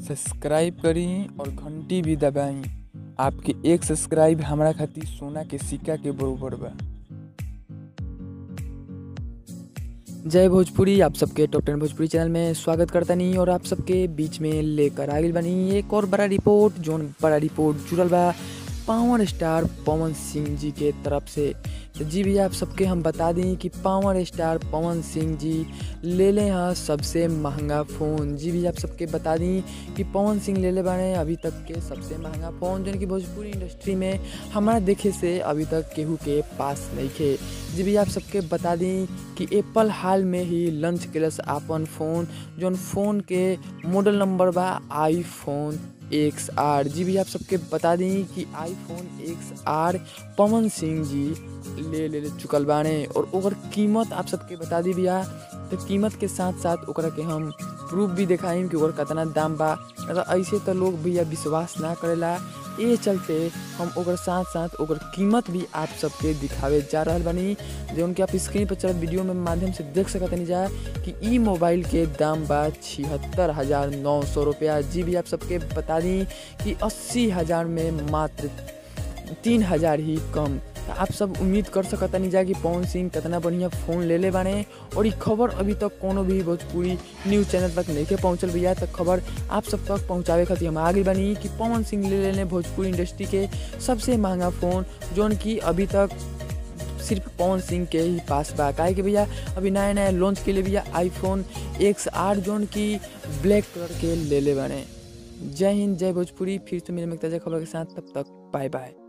subscribe करी और घंटी भी दबाई आपके एक सब्सक्राइब हमरा खातिर सोना के सिक्का के बरोबर बा जय भोजपुरी आप सबके टॉप टेन भोजपुरी चैनल में स्वागत करता नहीं और आप सबके बीच में लेकर आगिल बनी एक और बड़ा रिपोर्ट जोन बड़ा रिपोर्ट जुड़ल बा पावर स्टार पवन सिंह जी के तरफ से तो जी भैया आप सबके हम बता दें कि पावर स्टार पवन सिंह जी ले ले हैं सबसे महंगा फ़ोन जी भैया आप सबके बता दी कि पवन सिंह ले ले बारे अभी तक के सबसे महंगा फ़ोन जो कि भोजपुरी इंडस्ट्री में हमारा देखे से अभी तक केहू के पास नहीं खे जी भैया आप सबके बता दी कि एप्पल हाल में ही लॉन्च कैलस आपन फ़ोन जौन फ़ोन के मॉडल नंबर बा आईफोन एक्स आर जी भी आप सबके बता दी कि iPhone X R Pawan Singh ji ले ले, ले चुकल बाने और ओकर कीमत आप सबके बता दी भैया तो कीमत के साथ साथ ओकरा के हम प्रूफ भी दिखाइम कि ओकर कितना दाम बा अगर ऐसे तो लोग भैया विश्वास ना करेला ये चलते हम ओकर साथ साथ ओकर कीमत भी आप सबके दिखावे जा रहा बानी जो उनके आप स्क्रीन पर चलत वीडियो में माध्यम से देख सकत नहीं जा कि ई मोबाइल के दाम बा छिहत्तर हज़ार नौ सौ रुपया जी भी आप सबके बता दी कि अस्सी हज़ार में मात्र तीन हज़ार ही कम आप सब उम्मीद कर सकता नहीं जा कि पवन सिंह कितना बढ़िया फ़ोन ले ले बाने और ये खबर अभी तक कोनो भी भोजपुरी न्यूज़ चैनल तक नहीं के पहुँचल भैया तक खबर आप सब तक पहुँचावे खातिर हम आगे बनी कि पवन सिंह ले लेने भोजपुरी इंडस्ट्री के सबसे महंगा फ़ोन जोन की अभी तक सिर्फ पवन सिंह के ही पास बा काहे कि भैया अभी नया नया लॉन्च के लिए भैया आईफोन एक्स आर जोन की ब्लैक कलर के ले ले बने जय हिंद जय भोजपुरी फिर से मेरे में ताज़ा खबर के साथ तब तक बाय बाय